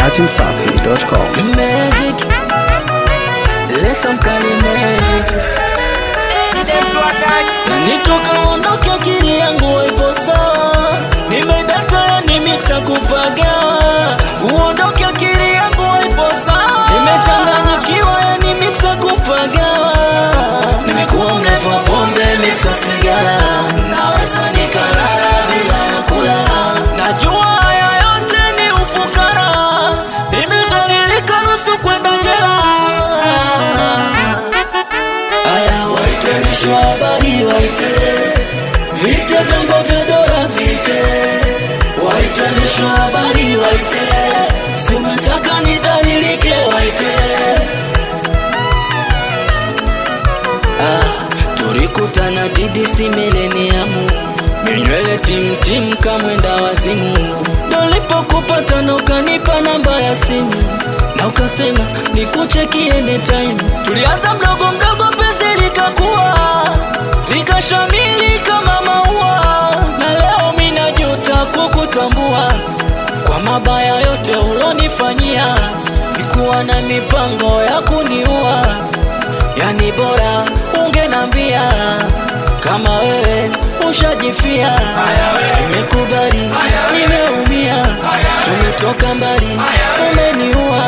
dachimsafi.com. Magic. Listen kali magic. Nitoka ondoke akili yangu ipo sawa. Nimedata yani mixa kupagawa. Uondoke akili yangu ipo sawa. Nimechanganyikiwa yani mixa kupagawa. Nimekuwa mrefu wa pombe mixa sigara. Naweza nikalala bila ya kula. Najua haya yote ni ufukara. Nimedhalilika nusu kwenda jela. Aya waite mwisho wa habari waite Vite vyombo vya dola vite Waite mwisho wa habari waite Si umetaka nidhalilike waite ah, Tulikutana DDC mileniamu Minywele timtim kamwenda wazimu Nilipokupata na ukanipa namba ya simu na ukasema nikucheki anytime. Tulianza mdogo mdogo, penzi likakuwa likashamili kama maua, na leo mimi najuta kukutambua kwa mabaya yote ulonifanyia. Nikuwa na mipango ya kuniua, yani bora ungenambia kama wewe ushajifia. Nimekubali, nimeumia, tumetoka mbali, umeniua.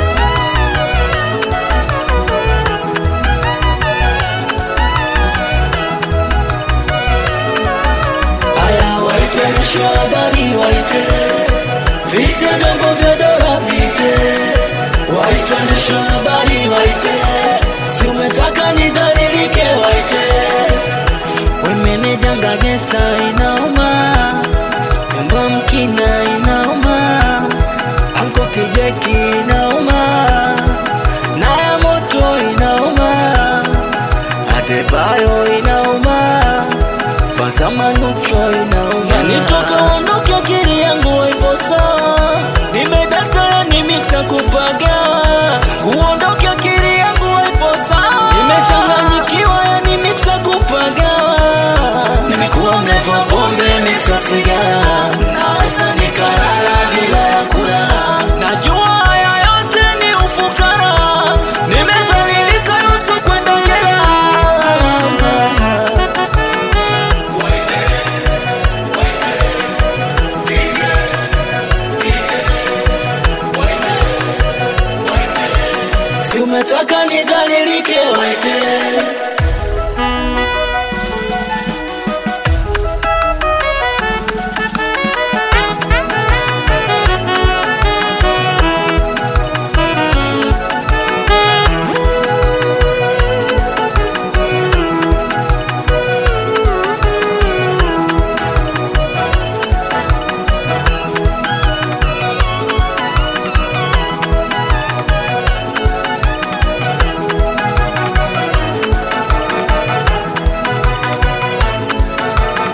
Aya, waite mwisho wa habari, waite vite vyombo vya dola, vite waite mwisho wa habari, waite si umetaka nidhalilike, waite wemeneja gesa inauma, nyumba mkina inauma, anko kijeki inauma, na ya moto inauma, adebayo inauma Fazama nucho inauma Nitoka ondoke akili yangu ipo sawa Nimedata yani mixa kupagawa Kuondoke akili yangu ipo sawa Nimechanganyikiwa yani mixa kupagawa Nimekuwa mlevu wa pombe mixa sigara Naweza nikalala bila ya kula Najua haya yote ni ufukara Nimezalilika nusu kwenda jela Si umetaka nidhalilike waite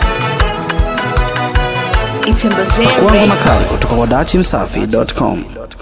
Kuanga makali kutoka kwa dachimsafi.com.